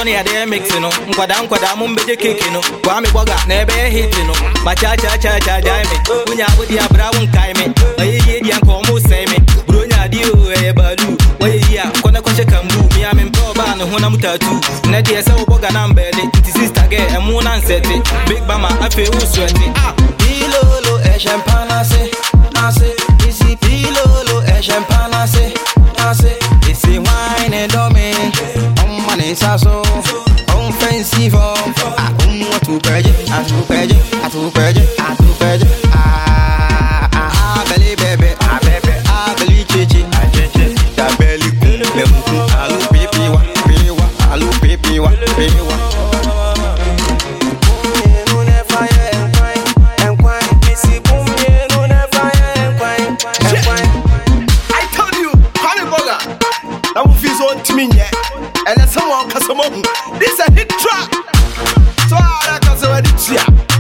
na yɛde mix no nkwadaa nkwadaa mo mbɛgye keke no kwaa me bɔga na ɛbɛyɛ hit no makyaakyaakyaakyagyae me wonya wode abra wo nkae me ɔyɛ yie deɛ nka ɔmo sɛe me buro nyade o ɛyɛ baalu wɔyɛ yi a kɔnɛ kɔhyɛ kambu mia mempɛ ɔbaa ne honam tattoo nɛ deɛ sɛ wobɔga na mbɛɛde nti sister gɛ ɛmo na nsɛte big bama afei wo suɛte ah Pilolo ẹ̀ṣẹ̀ ń pa nase, nase. Isi pilolo ẹ̀ṣẹ̀ ń pa nase, nase. Isi wine domi, ọmọ ní saso, ọ̀n fẹ́ǹsì fọ́. Àkóhun àtúpẹ̀jẹ̀, àtúpẹ̀jẹ̀, àtúpẹ̀jẹ̀, àtúpẹ̀jẹ̀. Abẹ́lé bẹ̀bẹ̀, abẹ́bẹ̀, abẹ́lé cheche, àcheche. Dabẹ́lí kún, bẹ̀mùkún, àlù pépé wa, pé wa, àlù pépé wa, pé wa. I told you, Honey Burger. That will feel so intimate. And then someone can some This a hit track. So I can say,